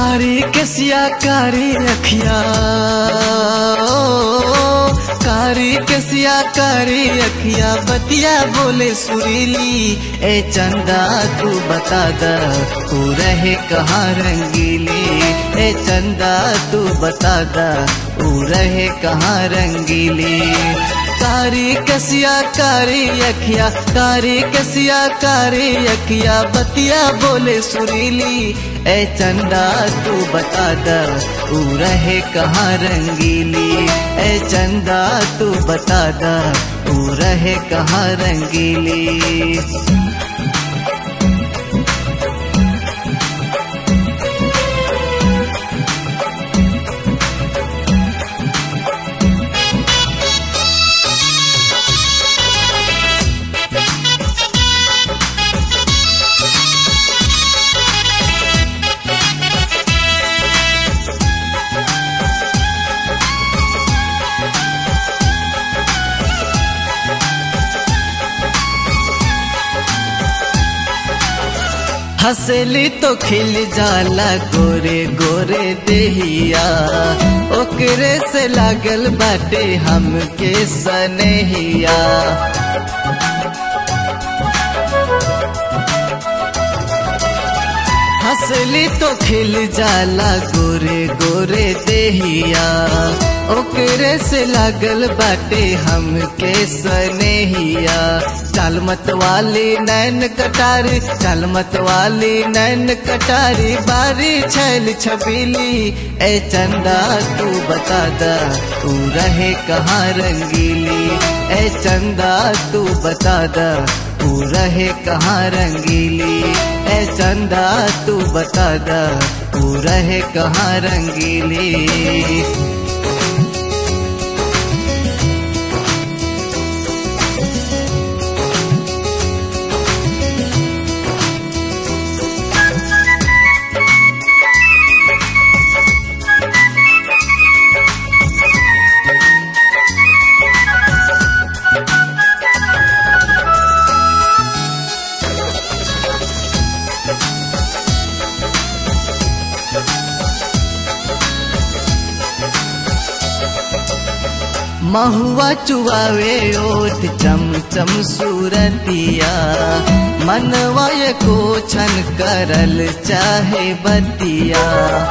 कारी कसिया कारी अखिया कारी कसिया कारी अखिया बतिया बोले सुरीली ए चंदा तू बता द तू रहे कहाँ रंगीली ए चंदा तू बता द तू रहे कहाँ रंगीली कारी कसिया कारी अखिया कारी कसिया कारी अखिया बतिया बोले सुरीली ए चंदा तू बता द तू रहे कहाँ रंगीली ए चंदा तू बता द तू रहे कहाँ रंगीली हंसली तो खिल जाला गोरे गोरे देहिया ओकरे से लागल बाटे हमके सनहिया हंसली तो खिल जाला गोरे गोरे देहिया ओकरे से लागल बाटे हमके सनेहिया चाल मत वाली नैन कटारी चाल मत वाली नैन कटारी बारी छैल छबीली ए चंदा तू बता द तू रहे कहाँ रंगीली ए चंदा तू बता द तू रहे कहाँ रंगीली ए चंदा तू बता द तू रहे कहाँ रंगीली महुआ चुआवे ओठ चम चम सूरतिया मनवा को छन करल चाहे बतिया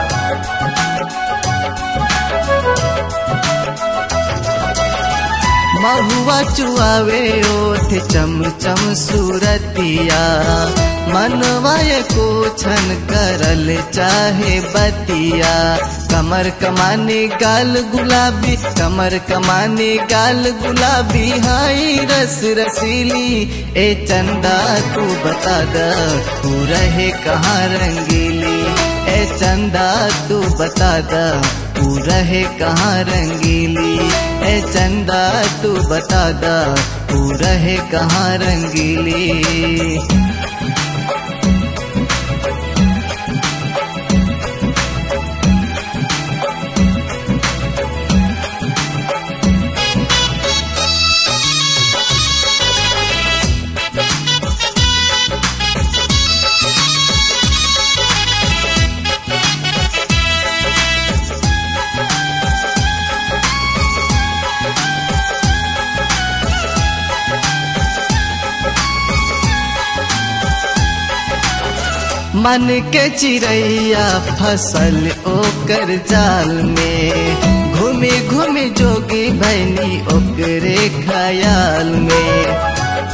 महुआ चुआवे ओठ चम चम सूरतिया मनवा को छन करल चाहे बतिया कमर कमानी गाल गुलाबी कमर कमानी गाल गुलाबी हाई रस रसीली ए चंदा तू बता द तू रहे कहाँ रंगीली ए चंदा तू बता द तू रहे कहाँ रंगीली ए चंदा तू बता द तू रहे कहाँ रंगीली मन के चिड़ैया फसल ओकर जाल में घूमी घूमी जोगी भैनी ओकरे ख्याल में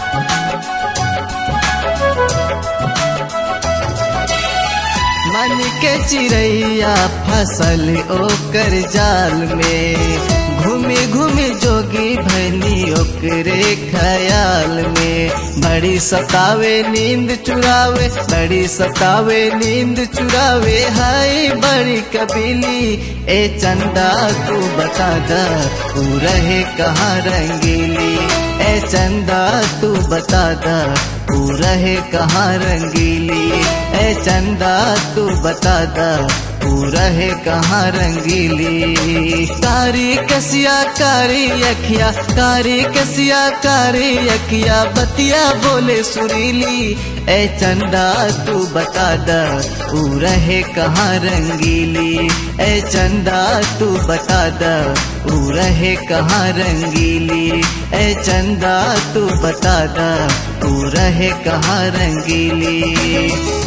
मन के चिड़ैया फसल ओकर जाल में घूमी घूमी जोगी भैनी ओकरे ख्याल में बड़ी सतावे नींद चुरावे बड़ी सतावे नींद चुरावे हाय बड़ी कबीली ए चंदा तू बता द तू रहे कहाँ रंगीली ए चंदा तू बता द तू रहे कहाँ रंगीली ए चंदा तू बता द ऊ रहे कहाँ रंगीली कारी कसिया कारी अखिया कारी कसिया कारी अखिया बतिया बोले सुरीली ए चंदा तू बता द ऊ रहे कहाँ रंगीली ए चंदा तू बता द ऊ रहे कहाँ रंगीली ए चंदा तू बता द ऊ रहे कहाँ रंगीली